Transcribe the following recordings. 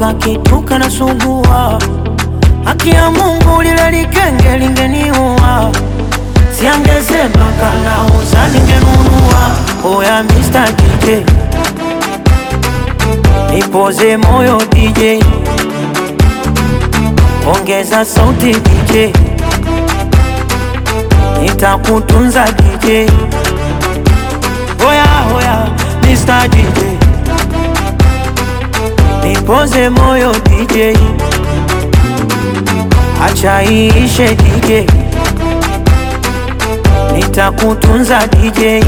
kakitu kanasumbua. Haki ya Mungu lile likenge lingeniua, siangesema kanauza ningenunua. Oya Mr. DJ nipoze moyo DJ, ongeza sauti DJ, nitakutunza DJ. Oya oya Mr. DJ nipoze moyo DJ, acha iishe DJ, nitakutunza DJ.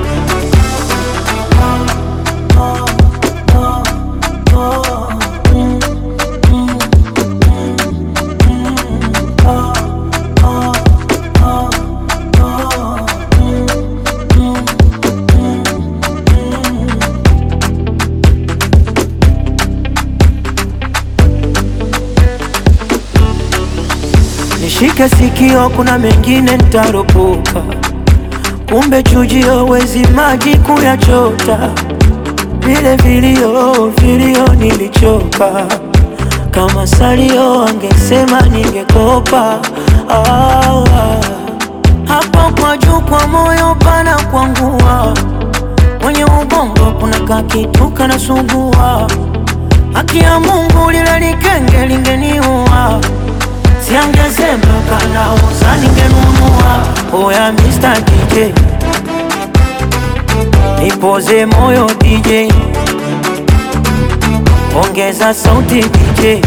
Nishike sikio, kuna mengine nitaropoka, kumbe chujio wezi maji kuyachota. Vile vilio vilio nilichoka, kama salio angesema ningekopa. Ah, ah. Hapo kwa juu kwa moyo pana kwangua, mwenye ubongo kuna kakitu kanasumbua. Haki ya Mungu lile likenge lingeniua Siangesema kanauza ningenunua. Oya Mr. DJ nipoze moyo DJ, ongeza sauti DJ,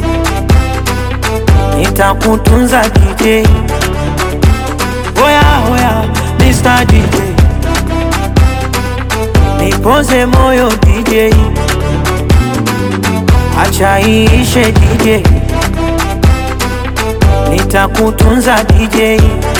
nitakutunza DJ. Oya oya Mr. DJ nipoze moyo DJ, acha iishe DJ nitakutunza DJ.